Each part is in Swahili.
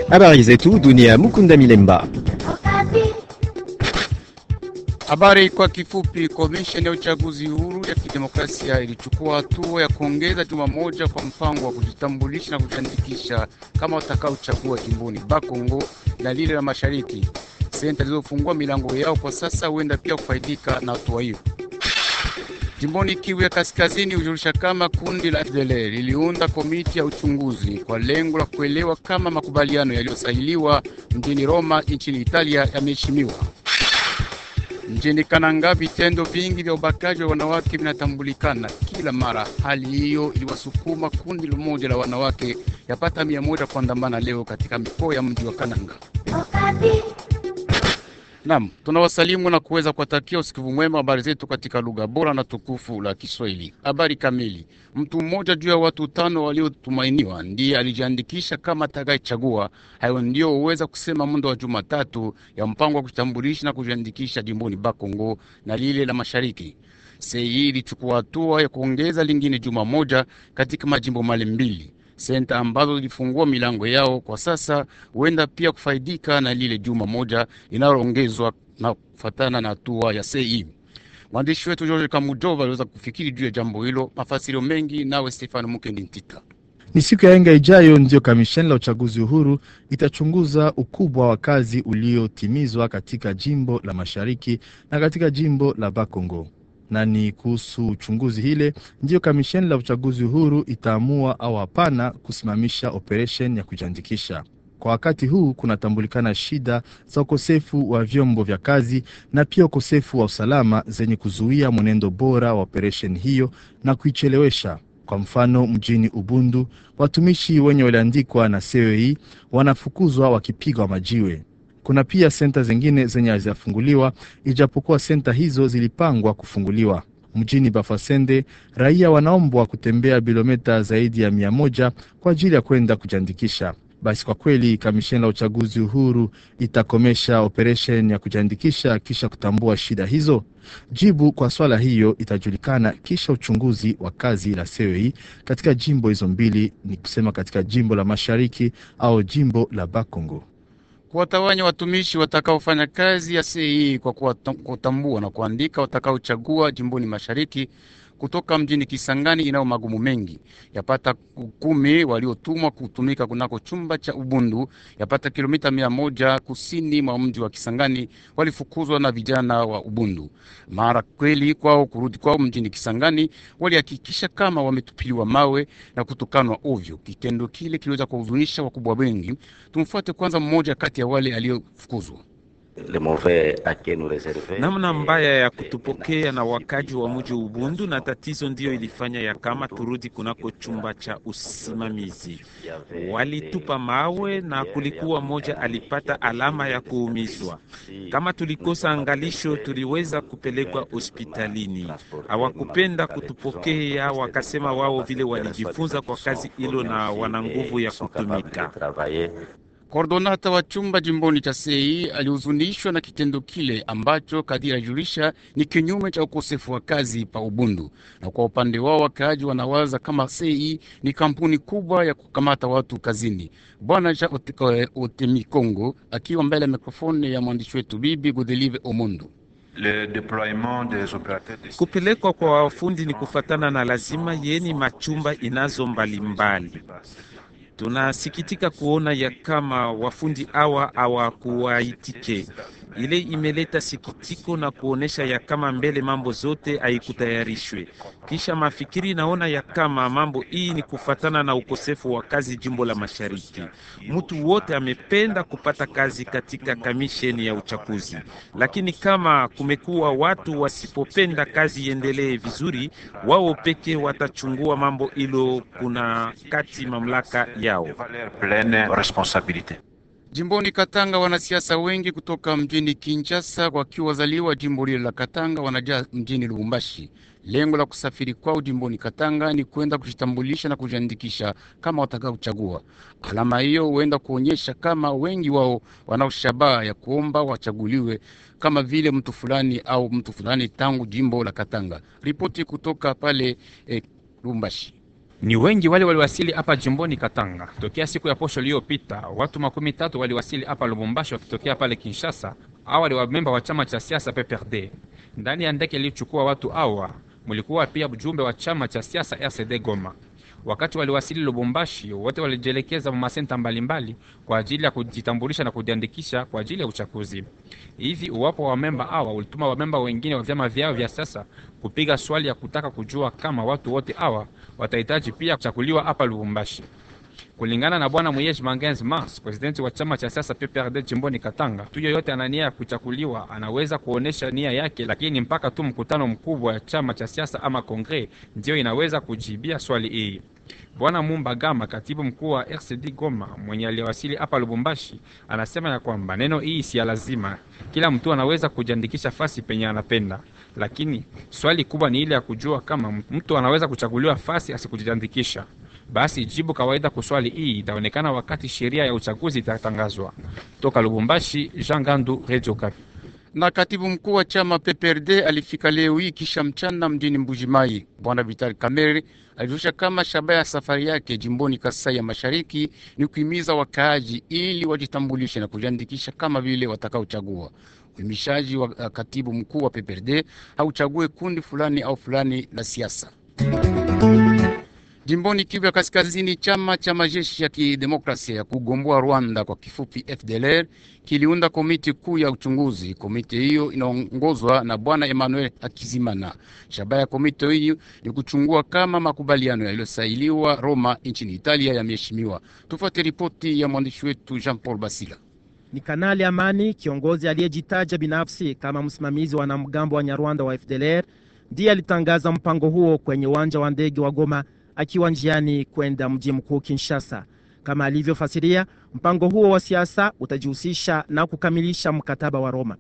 Habari zetu dunia. Mukunda Milemba. Habari kwa kifupi. Komisheni ya uchaguzi huru ya kidemokrasia ilichukua hatua ya kuongeza juma moja kwa mpango wa kujitambulisha na kujiandikisha kama watakaochagua jimboni Bakongo na lile la mashariki. Senta zilizofungua milango yao kwa sasa huenda pia kufaidika na hatua hiyo. Jimboni Kivu ya Kaskazini hujulisha kama kundi la FDLR liliunda komiti ya uchunguzi kwa lengo la kuelewa kama makubaliano yaliyosainiwa mjini Roma nchini Italia yameheshimiwa. Mjini Kananga vitendo vingi vya ubakaji wa wanawake vinatambulikana kila mara. Hali hiyo iliwasukuma kundi moja la wanawake yapata mia moja kuandamana leo katika mikoa ya mji wa Kananga. Naam, tunawasalimu na kuweza kuwatakia usikivu mwema habari zetu katika lugha bora na tukufu la Kiswahili. Habari kamili. Mtu mmoja juu ya watu tano waliotumainiwa ndiye alijiandikisha kama atakayechagua. Hayo ndio huweza kusema muda wa Jumatatu ya mpango wa kujitambulisha na kujiandikisha jimboni Bakongo na lile la Mashariki. Sei ilichukua hatua ya kuongeza lingine juma moja katika majimbo male mbili senta ambazo zilifungua milango yao kwa sasa huenda pia kufaidika na lile juma moja linaloongezwa na kufatana na hatua ya CI. Mwandishi wetu George Kamujova aliweza kufikiri juu ya jambo hilo. Mafasirio mengi nawe Stefano Mukendi Ntita. Ni siku ya enga ijayo ndiyo kamisheni la uchaguzi uhuru itachunguza ukubwa wa kazi uliotimizwa katika jimbo la mashariki na katika jimbo la Bakongo na ni kuhusu uchunguzi hile ndiyo kamisheni la uchaguzi uhuru itaamua au hapana kusimamisha operesheni ya kujiandikisha. Kwa wakati huu kunatambulikana shida za ukosefu wa vyombo vya kazi na pia ukosefu wa usalama zenye kuzuia mwenendo bora wa operesheni hiyo na kuichelewesha. Kwa mfano, mjini Ubundu watumishi wenye waliandikwa na CEI wanafukuzwa wakipigwa majiwe. Kuna pia senta zingine zenye hazijafunguliwa ijapokuwa senta hizo zilipangwa kufunguliwa. Mjini Bafasende raia wanaombwa kutembea kilomita zaidi ya mia moja kwa ajili ya kwenda kujiandikisha. Basi kwa kweli kamisheni la uchaguzi uhuru itakomesha operesheni ya kujiandikisha kisha kutambua shida hizo? Jibu kwa swala hiyo itajulikana kisha uchunguzi wa kazi la CEI katika jimbo hizo mbili, ni kusema katika jimbo la mashariki au jimbo la Bakongo kuwatawanya watumishi watakaofanya kazi ya CEI kwa kutambua na kuandika watakaochagua jimboni mashariki kutoka mjini Kisangani inayo magumu mengi. Yapata kumi waliotumwa kutumika kunako chumba cha Ubundu, yapata kilomita mia moja kusini mwa mji wa Kisangani, walifukuzwa na vijana wa Ubundu. Mara kweli kwao kurudi kwao mjini Kisangani, walihakikisha kama wametupiliwa mawe na kutukanwa ovyo. Kitendo kile kiliweza kuhuzunisha wakubwa wengi. Tumfuate kwanza mmoja kati ya wale aliyofukuzwa. Namna mbaya ya kutupokea na wakaji wa mji Ubundu, na tatizo ndiyo ilifanya ya kama turudi kunako chumba cha usimamizi. Walitupa mawe na kulikuwa moja alipata alama ya kuumizwa. Kama tulikosa angalisho, tuliweza kupelekwa hospitalini. Hawakupenda kutupokea, wakasema wao vile walijifunza kwa kazi hilo na wana nguvu ya kutumika. Kordonata wa chumba jimboni cha Sei alihuzunishwa na kitendo kile ambacho kadiri ajulisha ni kinyume cha ukosefu wa kazi pa Ubundu. Na kwa upande wao wakaaji wanawaza kama Sei ni kampuni kubwa ya kukamata watu kazini. Bwana Ja Otemi Kongo akiwa mbele ya mikrofoni ya mwandishi wetu Bibi Godelive Omondo. Kupelekwa kwa wafundi ni kufatana na lazima yeni machumba inazo mbalimbali mbali. Tunasikitika kuona ya kama wafundi hawa hawakuwaitike. Ile imeleta sikitiko na kuonesha ya kama mbele mambo zote haikutayarishwe. Kisha mafikiri naona ya kama mambo hii ni kufatana na ukosefu wa kazi jimbo la Mashariki. Mtu wote amependa kupata kazi katika kamisheni ya uchaguzi, lakini kama kumekuwa watu wasipopenda kazi iendelee vizuri, wao peke watachungua mambo hilo, kuna kati mamlaka yao. Jimboni Katanga, wanasiasa wengi kutoka mjini Kinshasa wakiwa wazaliwa jimbo lile la Katanga wanajaa mjini Lubumbashi. Lengo la kusafiri kwao jimboni Katanga ni kwenda kujitambulisha na kujiandikisha kama watakaochagua. Alama hiyo huenda kuonyesha kama wengi wao wanao shabaha ya kuomba wachaguliwe kama vile mtu fulani au mtu fulani tangu jimbo la Katanga. Ripoti kutoka pale eh, Lubumbashi. Ni wengi wale waliwasili hapa jimboni Katanga tokea siku ya posho iliyopita. Watu makumi tatu waliwasili hapa Lubumbashi wakitokea pale Kinshasa. Hawa ni wamemba wa chama cha siasa PPRD. Ndani ya ndege iliyochukua watu hawa mulikuwa pia mjumbe wa chama cha siasa RCD Goma. Wakati waliwasili Lubumbashi, wote walijielekeza masenta mbalimbali kwa ajili ya kujitambulisha na kujiandikisha kwa ajili ya uchaguzi. Hivi uwapo wa memba hawa ulituma wamemba wengine wa vyama vyao vya siasa kupiga swali ya kutaka kujua kama watu wote hawa watahitaji pia kuchaguliwa hapa Lubumbashi. Kulingana na bwana Muyej Mangenz Mars, presidenti wa chama cha siasa PPRD jimboni Katanga, tu yoyote ana nia ya kuchaguliwa anaweza kuonesha nia yake, lakini mpaka tu mkutano mkubwa wa chama cha siasa ama kongre ndiyo inaweza kujibia swali hii. Bwana Mumba Gama, katibu mkuu wa RCD Goma, mwenye aliwasili hapa Lubumbashi, anasema ya kwamba neno hii si ya lazima, kila mtu anaweza kujiandikisha fasi penye anapenda, lakini swali kubwa ni ile ya kujua kama mtu anaweza kuchaguliwa fasi asikujiandikisha. Basi jibu kawaida kwa swali hii itaonekana wakati sheria ya uchaguzi itatangazwa. Toka Lubumbashi, Jean Gandu, Radio Kapi. Na katibu mkuu wa chama PPRD alifika leo hii kisha mchana mjini Mbujimai. Bwana Vital Kamerhe alirusha kama shabaha ya safari yake jimboni Kasai ya Mashariki ni kuhimiza wakaaji ili wajitambulishe na kujiandikisha kama vile watakaochagua. Uhimishaji wa katibu mkuu wa PPRD hauchague kundi fulani au fulani la siasa. Jimboni Kivu ya Kaskazini, chama cha majeshi ya kidemokrasia ya kugomboa Rwanda kwa kifupi FDLR kiliunda komiti kuu ya uchunguzi. Komiti hiyo inaongozwa na bwana Emmanuel Akizimana. Shabaha ya komiti hiyo ni kuchungua kama makubaliano yaliyosailiwa Roma nchini Italia yameheshimiwa. Tufuate ripoti ya mwandishi wetu Jean Paul Basila. Ni Kanali Amani, kiongozi aliyejitaja binafsi kama msimamizi wa wanamgambo wa Nyarwanda wa FDLR, ndiye alitangaza mpango huo kwenye uwanja wa ndege wa Goma akiwa njiani kwenda mji mkuu Kinshasa. Kama alivyofasiria, mpango huo wa siasa utajihusisha na kukamilisha mkataba wa Roma.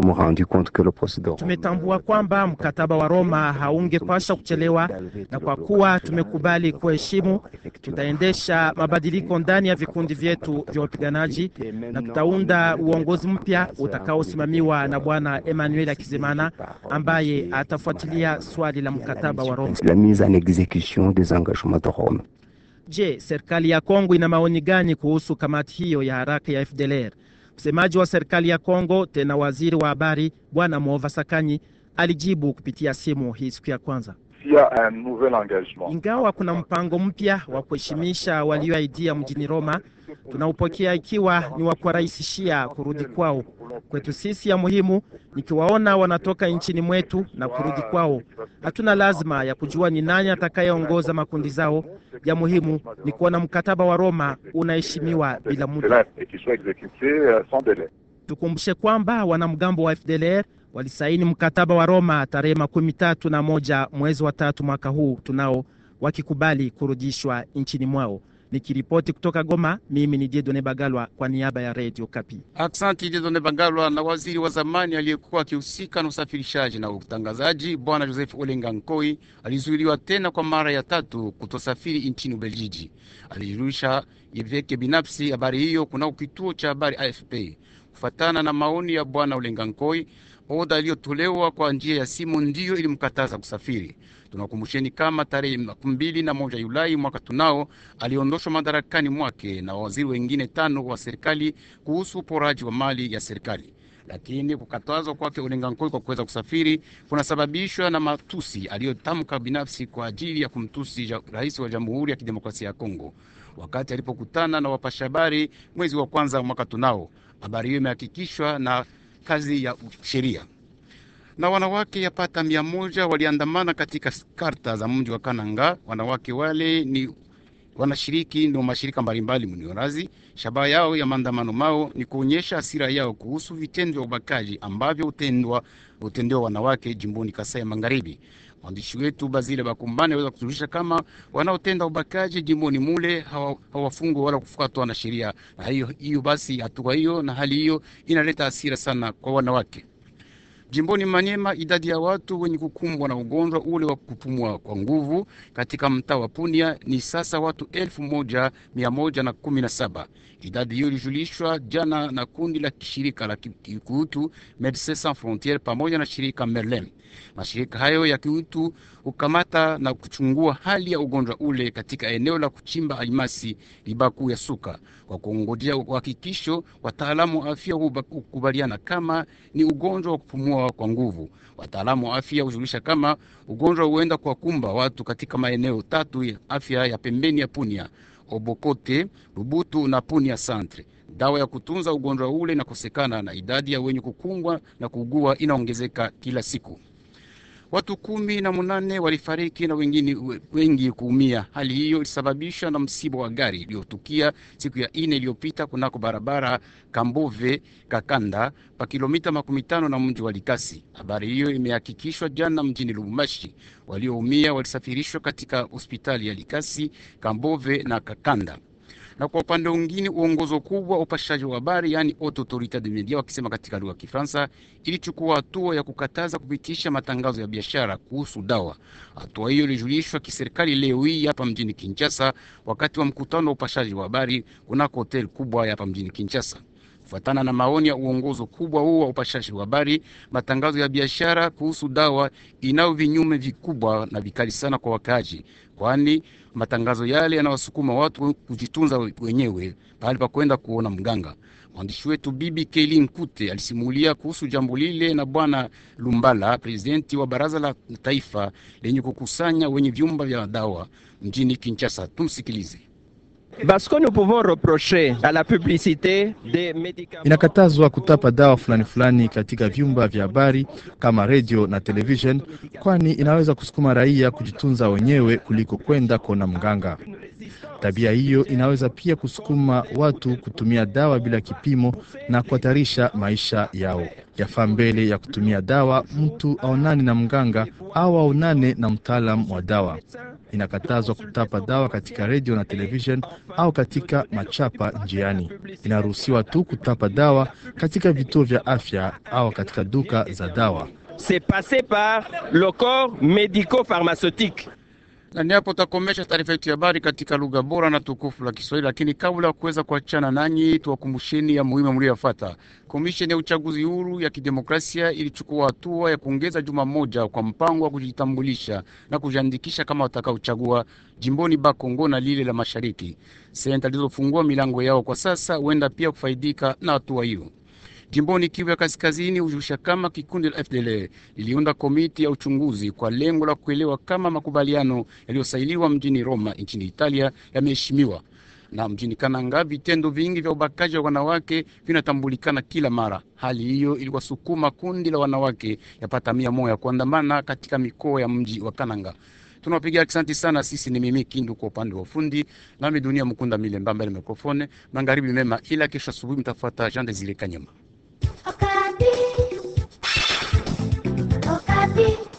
Tumetambua kwamba mkataba wa Roma haungepasha kuchelewa, na kwa kuwa tumekubali kuheshimu, tutaendesha mabadiliko ndani ya vikundi vyetu vya wapiganaji na tutaunda uongozi mpya utakaosimamiwa na Bwana Emmanuel Akizimana ambaye atafuatilia swali la mkataba wa Roma. Je, serikali ya Kongo ina maoni gani kuhusu kamati hiyo ya haraka ya FDLR? Msemaji wa serikali ya Kongo tena waziri wa habari Bwana Mova Sakanyi alijibu kupitia simu hii siku ya kwanza. Ingawa kuna mpango mpya wa kuheshimisha walioahidia mjini Roma, tunaupokea ikiwa ni wa kuwarahisishia kurudi kwao. Kwetu sisi ya muhimu nikiwaona wanatoka nchini mwetu na kurudi kwao. Hatuna lazima ya kujua ni nani atakayeongoza makundi zao. Ya muhimu ni kuona mkataba wa Roma unaheshimiwa bila muda. Tukumbushe kwamba wanamgambo wa FDLR walisaini mkataba wa Roma tarehe makumi tatu na moja mwezi wa tatu mwaka huu tunao, wakikubali kurudishwa nchini mwao. Nikiripoti kutoka Goma, mimi ni Jedone Bagalwa kwa niaba ya Radio Kapi. Aksanti Jedone Bagalwa. Na waziri wa zamani aliyekuwa akihusika na usafirishaji na utangazaji Bwana Joseph Olenga Nkoi alizuiliwa tena kwa mara ya tatu kutosafiri nchini Ubeljiji. Alirusha vyake binafsi habari hiyo kunao kituo cha habari AFP. Kufatana na maoni ya Bwana Olenga Nkoi, oda iliyotolewa kwa njia ya simu ndiyo ilimkataza kusafiri. Tunakumbusheni kama tarehe makumi mbili na moja Julai mwaka tunao aliondoshwa madarakani mwake na waziri wengine tano wa serikali kuhusu uporaji wa mali ya serikali. Lakini kukatazwa kwake Olenga Nkoi kwa kuweza kusafiri kunasababishwa na matusi aliyotamka binafsi kwa ajili ya kumtusi ja, rais wa Jamhuri ya Kidemokrasia ya Kongo wakati alipokutana na wapasha habari mwezi wa kwanza mwaka tunao. Habari hiyo imehakikishwa na kazi ya sheria na wanawake yapata mia moja waliandamana katika karta za mji wa Kananga. Wanawake wale ni wanashiriki ndio mashirika mbalimbali mniorazi. Shabaha yao ya maandamano mao ni kuonyesha hasira yao kuhusu vitendo vya ubakaji ambavyo hutendwa hutendewa wanawake jimboni Kasai ya Magharibi. Mwandishi wetu Bazile Bakumbane aweza kutulisha kama wanaotenda ubakaji jimboni mule hawafungwa wala kufuatwa na sheria, na hiyo hiyo basi, hatua hiyo na hali hiyo inaleta hasira sana kwa wanawake. Jimboni Manyema, idadi ya watu wenye kukumbwa na ugonjwa ule wa kupumua kwa nguvu katika mtaa wa Punia ni sasa watu elfu moja mia moja na kumi na saba. Idadi hiyo ilijulishwa jana na kundi la kishirika la kiutu Medecins Sans Frontieres pamoja na shirika Merlin. Mashirika hayo ya kiutu kukamata na kuchungua hali ya ugonjwa ule katika eneo la kuchimba almasi Libaku ya Suka. Kwa kuongojea uhakikisho, wataalamu wa afya hukubaliana kama ni ugonjwa wa kupumua kwa nguvu. Wataalamu wa afya hujulisha kama ugonjwa huenda kwa kumba watu katika maeneo tatu ya afya ya pembeni ya Punia, Obokote, Lubutu na Punia Centre. Dawa ya kutunza ugonjwa ule inakosekana na idadi ya wenye kukumbwa na kuugua inaongezeka kila siku. Watu kumi na munane walifariki na wengine wengi kuumia. Hali hiyo ilisababishwa na msiba wa gari iliyotukia siku ya ine iliyopita kunako barabara Kambove Kakanda pa kilomita makumi tano na mji wa Likasi. Habari hiyo imehakikishwa jana mjini Lubumbashi. Walioumia walisafirishwa katika hospitali ya Likasi, Kambove na Kakanda na kwa upande mwingine uongozo kubwa wa upashaji wa habari yaani Haute Autorite de Media wakisema katika lugha ya Kifaransa ilichukua hatua ya kukataza kupitisha matangazo ya biashara kuhusu dawa. Hatua hiyo ilijulishwa kiserikali leo hii hapa mjini Kinshasa wakati wa mkutano wa upashaji wa habari kunako hotel kubwa hapa mjini Kinshasa. Kufuatana na maoni ya uongozo kubwa huo wa upashaji wa habari, matangazo ya biashara kuhusu dawa inayo vinyume vikubwa na vikali sana kwa wakaaji, kwani matangazo yale yanawasukuma watu kujitunza wenyewe pahali pa kwenda kuona mganga. Mwandishi wetu Bibi Keili Nkute alisimulia kuhusu jambo lile na Bwana Lumbala, prezidenti wa baraza la taifa lenye kukusanya wenye vyumba vya dawa mjini Kinshasa. Tumsikilize. Parce que nous pouvons reprocher à la publicité des médicaments. Inakatazwa kutapa dawa fulani fulani katika vyumba vya habari kama radio na television, kwani inaweza kusukuma raia kujitunza wenyewe kuliko kwenda kuona mganga. Tabia hiyo inaweza pia kusukuma watu kutumia dawa bila kipimo na kuhatarisha maisha yao. Yafaa mbele ya kutumia dawa mtu aonane na mganga au aonane na mtaalamu wa dawa. Inakatazwa kutapa dawa katika redio na television au katika machapa njiani. Inaruhusiwa tu kutapa dawa katika vituo vya afya au katika duka za dawa. C'est passé par le corps médico-pharmaceutique. na ni hapo takomesha taarifa yetu ya habari katika lugha bora na tukufu la Kiswahili. Lakini kabla ya kuweza kuachana nanyi, tuwakumbusheni ya muhimu mlioyafuata. Komisheni ya uchaguzi huru ya kidemokrasia ilichukua hatua ya kuongeza juma moja kwa mpango wa kujitambulisha na kujiandikisha kama watakaochagua jimboni Bakongo na lile la mashariki. Senta zilizofungua milango yao kwa sasa huenda pia kufaidika na hatua hiyo. Jimboni Kivu ya Kaskazini hujulisha kama kikundi la FDLR liliunda komiti ya uchunguzi kwa lengo la kuelewa kama makubaliano yaliyosailiwa mjini Roma nchini Italia yameheshimiwa. Na mjini Kananga vitendo vingi vya ubakaji wa wanawake vinatambulikana kila mara. Hali hiyo iliwasukuma kundi la wanawake yapata mia moja kuandamana katika mikoa ya mji wa Kananga. Tunawapigia asante sana. Sisi ni mimi Kindu kwa upande wa ufundi, nami Dunia Mkunda Milemba mbele mikrofone. Magharibi mema, ila kesho asubuhi mtafuata Jean Desire Kanyama. Okapi. Okapi.